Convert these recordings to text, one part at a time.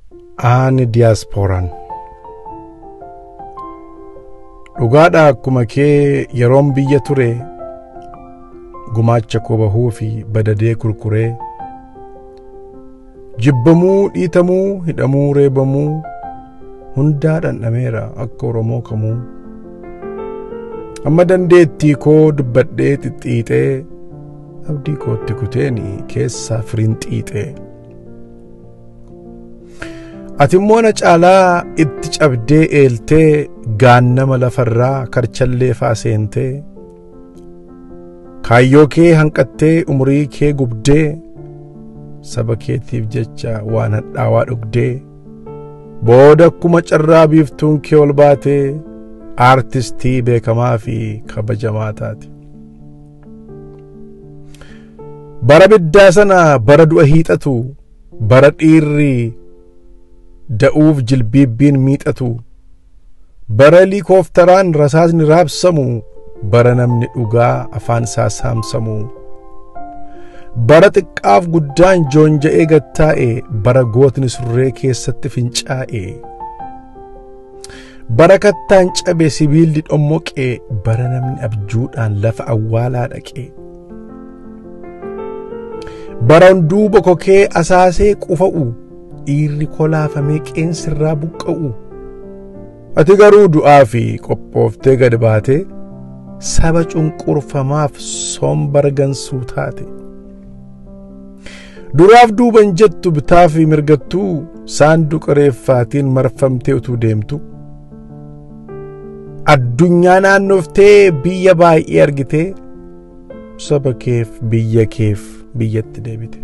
Ani diyaaspooraan. Dhugaadha akkuma kee yeroon biyya ture gumaacha koo bahuu fi badadee kurkuree jibbamuu dhiitamuu hidhamuu reebamuu hundaa dhandhameera akka Oromoo kamuu amma dandeettii koo dubbadhee xixxiixee abdii kootti kuteeni keessaa firiin xiixee. ati immoo na caalaa itti cabdee eeltee gaannama lafarraa karchallee faa seentee kaayyoo kee hanqattee umurii kee gubdee saba keetiif jecha waan hadhaawaa dhugdee booda akkuma carraa biiftuun kee ol baatee aartistii beekamaa fi kabajamaa taate. bara biddaa sana bara du'a hiixatu bara dhiirri da'uuf jilbiibbiin miixatu bara liikooftaraan rasaasni raabsamu bara namni dhugaa afaan isaa saamsamu bara xiqqaaf guddaan joonja'ee gattaa'e bara gootni surree keessatti fincaa'e bara kattaan cabe sibiilli dhommoqe bara namni abjuudhaan lafa awwaalaa dhaqe bara hunduu bokokee asaasee qufa'u dhiirri kolaafamee qeensirraa buqqa'u ati garuu du'aa fi qophooftee gad baate saba cunqurfamaaf sombara gansuu taate duraaf duuban jettu bitaa fi mirgattuu saanduqa reeffaatiin marfamtee utuu deemtu addunyaa naannoftee biyya baay'ee argitee saba keef biyya keef biyyatti deebite.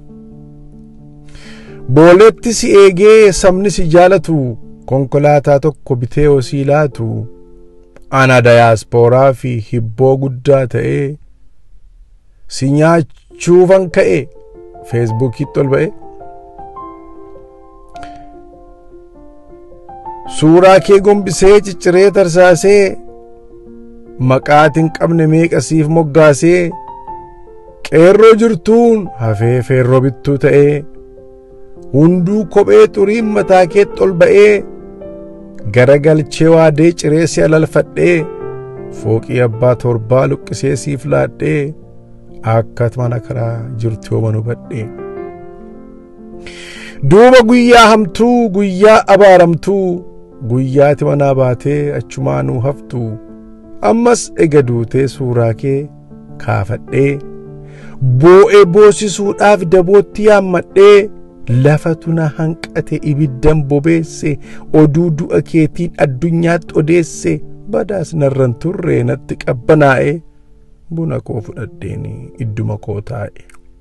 booleetti si eegee sabni si jaalatu konkolaataa tokko bitee osii laatu ana dayaaspooraa fi hibboo guddaa ta'ee si nyaachuufan ka'e feesbuukiitti ol ba'e suuraa kee gombisee cicciree tarsaasee maqaatiin qabne meeqasiif moggaasee qeerroo jirtuun hafee feerroo bittuu ta'ee hunduu kophee xuriin mataa keetti ol ba'ee garagalchee waadee ciree si alalfadhee fooqii abbaa torbaa luqqisee siif laadhee akka mana karaa jirtu yooma hubadhee. duuba guyyaa hamtuu guyyaa abaaramtuu guyyaati manaa baatee achumaanuu haftu ammas ega duutee suuraa kee kaafadhee boo'ee boosisuudhaaf dabootti yaammadhee lafatu na hanqate ibiddan bobeesse oduu du'a keetiin addunyaatti odeesse badaas narran turre natti qabbanaa'e buna koo fudhadheen idduma koo taa'e.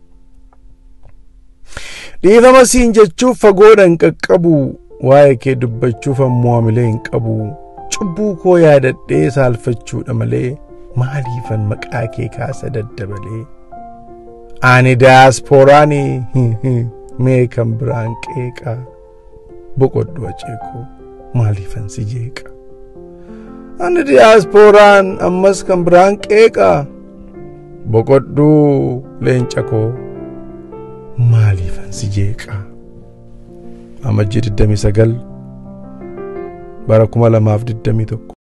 dhiifama siin jechuuf fagoodha hin qaqqabu waa'ee kee dubbachuuf ammoo hamilee hin qabu cubbuu koo yaadadhee saalfachuudha malee maaliifan maqaa kee kaasa daddabalee ani daaspooraanii mee kan biraan qeeqa boqodhu aceekoo maaliifan si jeeqa ani diyaasporaan ammas kan biraan qeeqa boqodhuu leenca koo maaliifan si jeeqa amajjii 29 bara 2021